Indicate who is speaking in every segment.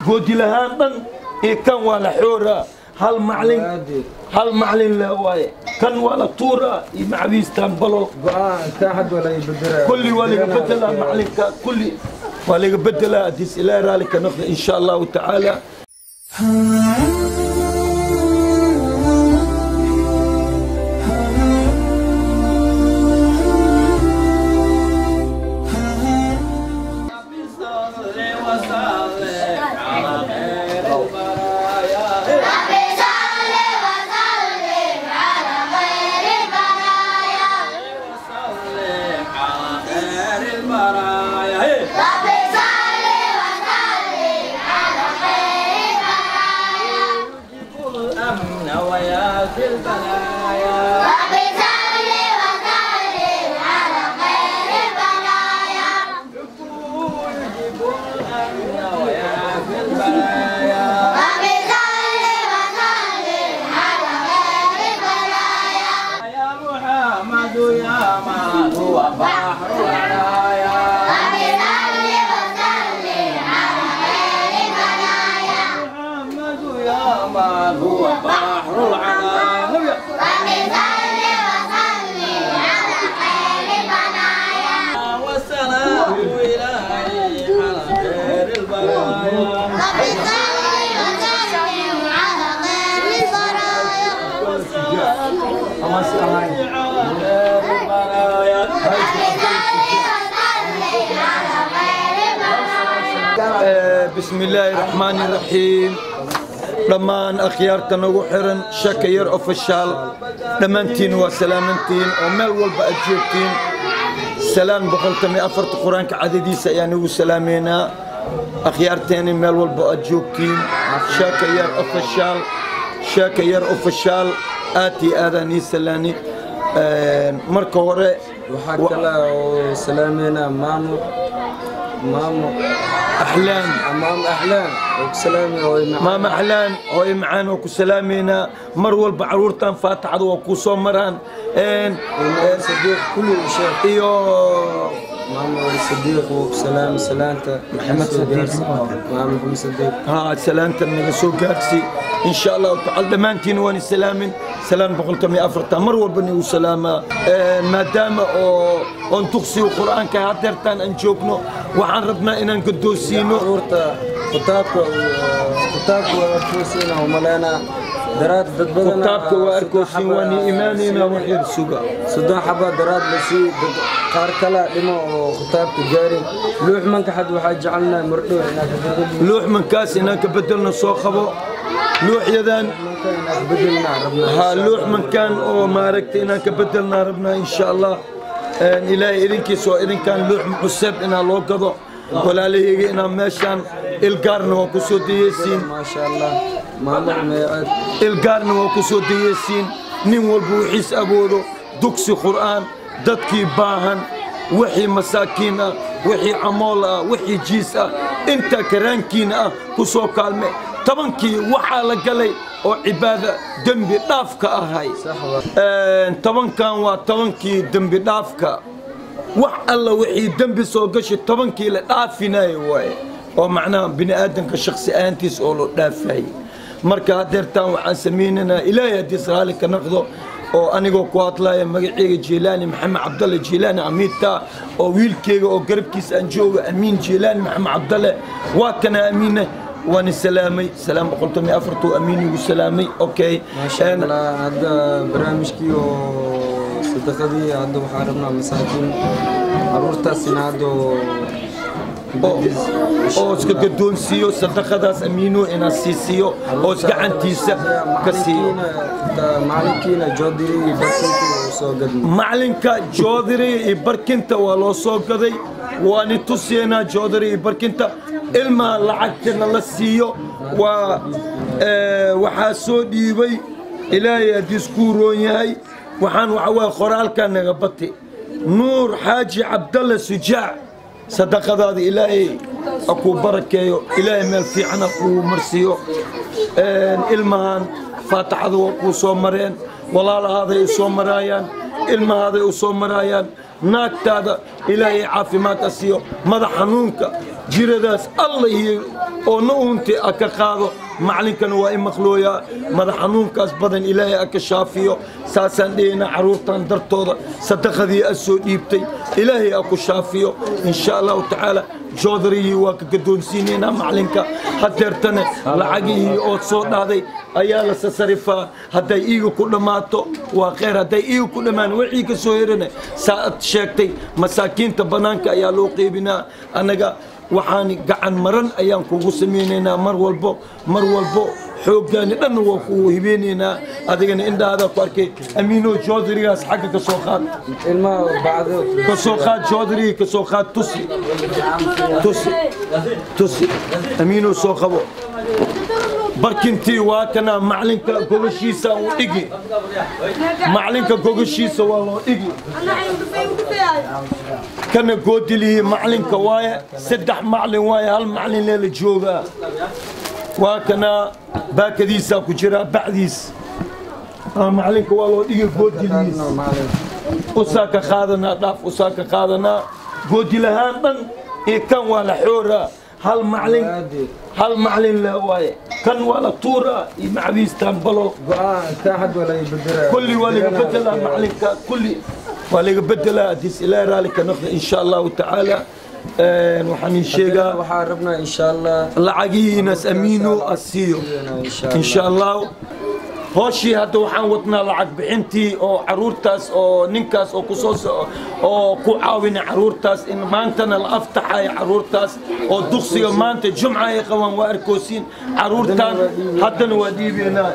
Speaker 1: goodilahaan dhan iyo kan waa la xooraa hal maclin hal maclin le waaye kan waa la tuuraa iyo macawiistaan balo kulli waa laga bedelaa maclinka kulli waa laga bedelaa hadiis ilaahi raali ka noqda insha allahu tacaala بسم الله الرحمن الرحيم dhammaan akhyaarta nagu xiran shaka yar ofishaal dhammaantiin waa salaamantiin oo meel walba aad joogtiin salaan boqoltami afarta qur-aanka cadadiisa ayaan igu salaameynaa akhyaarteeni meel walba aad joogtiin shaka yar ofishaal shaka yar ofishaal aad iyo aadaan ii salaani marka hore
Speaker 2: waxaa kale oo salaameynaa maamo maamo
Speaker 1: axlaan
Speaker 2: maamo axlaan oo ku salaamay oo ay macaan
Speaker 1: maama axlaan hooyo macaan oo ku salaameynaa mar walba caruurtan faataxada waa kuu soo maraan
Speaker 2: maamo sadiiq kulli u sheeg
Speaker 1: iyo
Speaker 2: maamo sadiiq oo ku salaamay salaanta
Speaker 1: Maxamed Sadiiq.
Speaker 2: maamo maxamed sadiiq
Speaker 1: ها سلامة من سوق جاكسي إن شاء الله تعالى دمانتين واني سلامين سلام بقولتم أفرتا مر والبني وسلامة آه، ما دام أو أن تقصي القرآن كهاترتان أن جوكنو وعن ربنا إن نقدوسينو
Speaker 2: caruurta kitaabka kitaabka waa kusiina oo maleena daraad dad badan
Speaker 1: كتابك وأركوسين واني إيماننا وحيد سوقا
Speaker 2: soddon xaba daraad la sii dad qaar kale dhimo oo kitaabka gaarin luux manka xad waxaa jecelnahay mardhow inaad ka bedel
Speaker 1: لوح من كاس إنك بدلنا صوخبو لوح يدان
Speaker 2: manka inaad bedelnaa rabnaa
Speaker 1: ها لوح من كان او ما ركت إنك بدلنا ربنا إن شاء الله آه، إلهي إذنك سو إذن كان لوح محسب إنا لو قضو ولا لي إنا ماشان القارن وكسو ديسين
Speaker 2: maasha allah maamul meecaad
Speaker 1: القارن وكسو ديسين نين والبوحيس أبودو دكسي قرآن ددكي باهن وحي مساكين آه، وحي عمول آه، وحي جيس آه، انت كرانكين آه، كسو كالمي طبنكي وحا لقلي oo cibaada dembi dhaafka ahay
Speaker 2: sax waa
Speaker 1: tobankan waa tobankii dembi dhaafka wax alla wixii dembi soo gashi tobankii la dhaafinayo waaye oo macnaha bini aadamka shaksi ahaantiis oo loo dhaafayay marka hadeertaan waxaan samaynaynaa ilaahay haddii raali ka noqdo oo anigoo ku hadlaya magaceyga jiilaani maxamed cabdalle jiilaani amiinta oo wiilkeyga oo garabkiisa aan jooga amiin jiilaani maxamed cabdalle waa kana amiine waan salaamay salaam boqoltomi afartuu amiin igu salaamay okay
Speaker 2: maasha allah hadda barnaamijkii oo sadaqadii hadda waxaa rabnaa masaakiin caruurtaasina hadda oo
Speaker 1: oo oo iska gadoonsiiyo sadaqadaas amiino inaan siisiyo oo isgacantiisa ka siiyo
Speaker 2: macalinkiina joodiri iyo barkinkii uu soo gadmay
Speaker 1: macalinka joodariga iyo barkinta waa loo soo gaday waani tusiyanaa joodariga iyo barkinta ilmaha lacagtana la siiyo waa ee, waxaa soo dhiibay ilaahay haddii iskuu roon yahay waxaan waxa waye qoraalkaa naga bati nuur xaaji cabdalle sujaac sadaqadaada ilaahay ha kuu barakeeyo ilaahay meel fiican ha kuu marsiiyo Een, ilmahan faataxada waa kuu soo mareen walaalahaaday u soo maraayaan ilmahaaday u soo maraayaan naagtaada ilaahay caafimaad ha siiyo madax xanuunka jiradaas alla iyo oo na uunti a ka qaado macalinkana waa i maqlooyaa madax xanuunkaas badan ilaahay a ka shaafiyo saasaan dhehayna carruurtan dartooda sadaqadii a soo dhiibtay ilaahay a ku shaafiyo insha allahu tacaala joodarigii waa ka gadoonsiinaynaa macalinka hadeertane lacagihii oo soo dhahday ayaa la sasarifaa hadday iiga ku dhammaato waa kheyr hadday iiga ku dhammaan wixii ka soo herane saa ad sheegtay masaakiinta bannaanka ayaa loo qeybinaa annaga waxaan gacan maran ayaan kugu samaynaynaa mar walbo mar walbo xooggaani dhanna waa kugu hibeynaynaa adigana indhahaadaa ku arkay amiino joodarigaas xagga ka soo qaad
Speaker 2: ilmaha bacdo
Speaker 1: ka soo qaad joodariga ka soo qaad tusi tusi tusi amiino soo qabo barkintii waa kana macalinka gogashiisa u dhigi macalinka gogashiisa waa loo dhigi kana goodilihii macalinka waaye saddex macalin waaye hal macalin leela joogaa waa kana baakadiisaa ku jiraa bacdiis Ah, macalinka waa loo dhigi goodilihiis usaa ka qaadanaa dhaaf usaa ka qaadanaa goodilahaan dhan iyo kan waa la xooraa hal macalin hal macalin le waaye kan waa la tuuraa iyo macdiistaan balol
Speaker 2: go-aan saaxad waa laga bedelaa
Speaker 1: kulli waa laga bedelaa macalinka kulli waa laga bedelaa haddiis ilaahi raalli ka noqda insha allahu tacaala Een, waxaan ii sheegaa
Speaker 2: waxaa rabnaa insha allah
Speaker 1: lacagihiinas amiino asiiyo insha allahu hooshii hadda waxaan wadnaa lacag bixintii oo caruurtaas oo ninkaas oo kusoo so- oo ku caawina caruurtaas in maantana la aftaxayo caruurtaas oo duqsiga maanta jumca ay qabaan waa arkoosiin caruurtaan haddana waa dhiibeynaa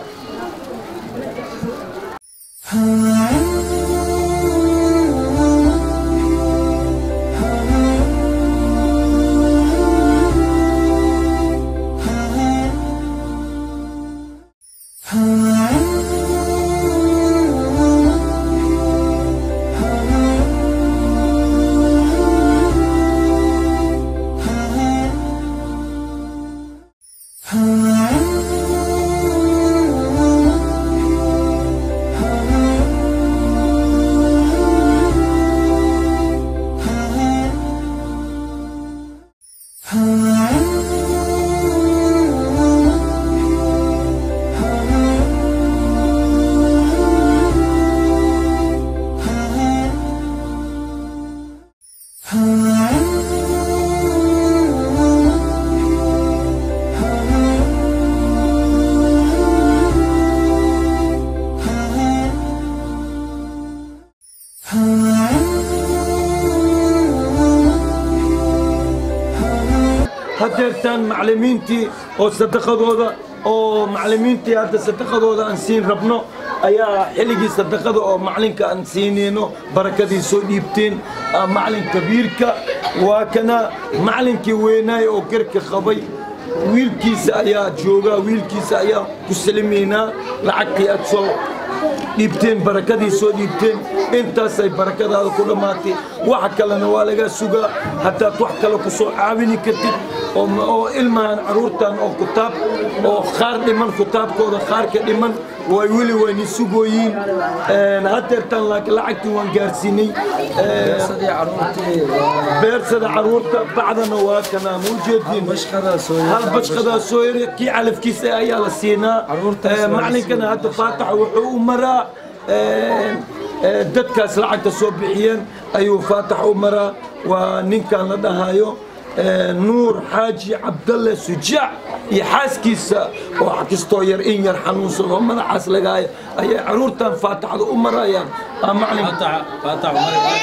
Speaker 1: hadeertaan macalimiintii oo sadaqadooda oo macalimiintii hadda sadaqadooda aan siin rabno ayaa xilligii sadaqada oo macalinka aan siinayno barakadii soo dhiibteen ah, macalin kabiirka waa kana macalinkii weynaay oo garka qabay wiilkiisa ayaa joogaa wiilkiisa ayaa ku salimaynaa lacagtii aad soo dhiibteen barakadii soo dhiibteen intaasay barakadaada ku dhammaatay waxa kalena waa laga sugaa haddaad wax kale ku soo caawini kartid oo oo ilmahan caruurtan oo kutaab oo qaar dhiman kutaabkooda qaarka dhiman way weli wayni sugooyiin Een, hadeertaan laakiin lacagtii waan gaarsiinay Een,
Speaker 2: sadii caruurtii waa
Speaker 1: beersada caruurta bacdana waa kanaa ma ujeediin
Speaker 2: bashqadaa soo
Speaker 1: hal bashqadaa soo yari kii calafkiisa ayaa la siinaa
Speaker 2: Caruurtaas
Speaker 1: Ee,
Speaker 2: waa la
Speaker 1: macalinkana hadda faataxa wuxuu u maraa ee, ee, dadkaas lacagta soo bixiyeen ayuu faatax u maraa waa ninkan la dhahayo ee, nuur xaaji cabdalle sujaac iyo xaaskiisa oo kastoo yar in yar xanuunsan oo madaxaas lagaayo ayay caruurtan faataxda u marayaan Aa, macalin
Speaker 3: فتح فتح عمر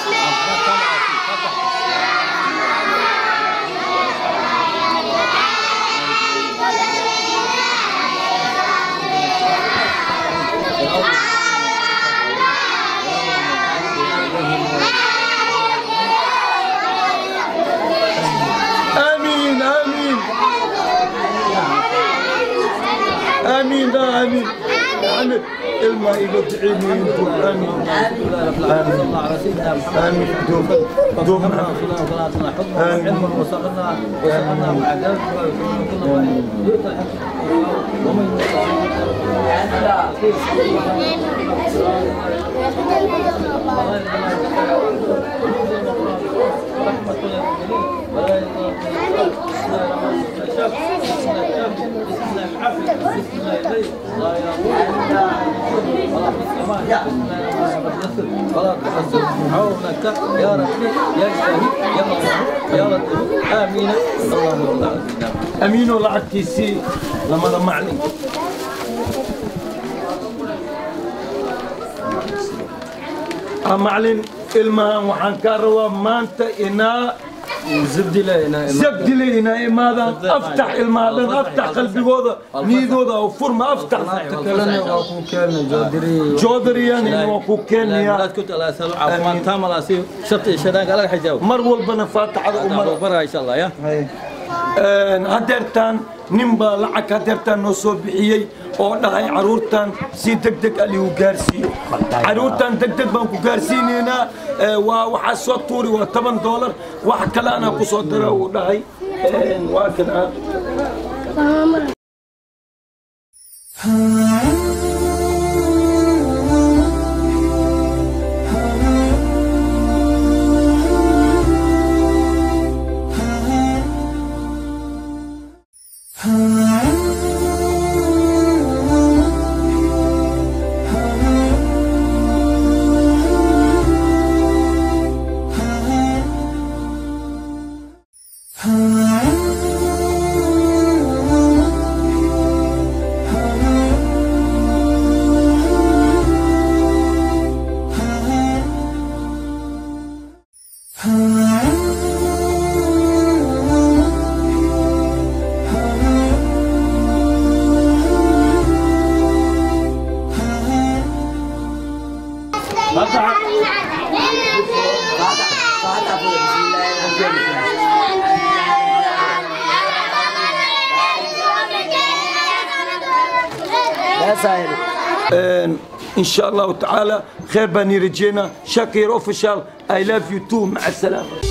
Speaker 1: آمين آمين آمين آمين محمد الماء يقطعيني انتم آمين آمين آمين دوم دوم
Speaker 3: علما وصلنا وصلنا مع ذلك ومن الشافي بسم الله الشافي بسم الله العافي بسم الله الليل لا يقول ولا في السماء بسم الله الرحمن الرحيم ولا تحسن عونك يا ربي يا شهيد يا مغفور يا لطيف امين اللهم صل على سيدنا محمد
Speaker 1: amiinoo lacagtiisii lamada maclin Ah, maclin ilmahan waxaan kaa rabaa maanta inaa
Speaker 2: زبدي لا هنا
Speaker 1: sabdile inaa imaadaan aftax ilmahadan aftax qalbigooda niyadooda oo furma aftax
Speaker 2: كلنا واكو كلنا جودري
Speaker 1: joodariyan waa ku keenayaa
Speaker 3: لا كنت الله يسلم عفوا تام الله سي شرط شدان قال لك حجاب
Speaker 1: mar walbana faataxada umar
Speaker 3: برا ان شاء الله يا
Speaker 1: hadeertaan nin baa lacag hadeertaan noo soo bixiyey oo dhahay caruurtan si deg deg aligu gaarsiiyo caruurtan deg deg baan ku gaarsiinaynaa ee, waa waxaa soo tuuri waa toban doolar wax kale anaa ku soo dara uu dhahay Een, waa kan ah Een, إن شاء الله تعالى خير بني رجينا شاكر أوفيشال I love you too مع السلامة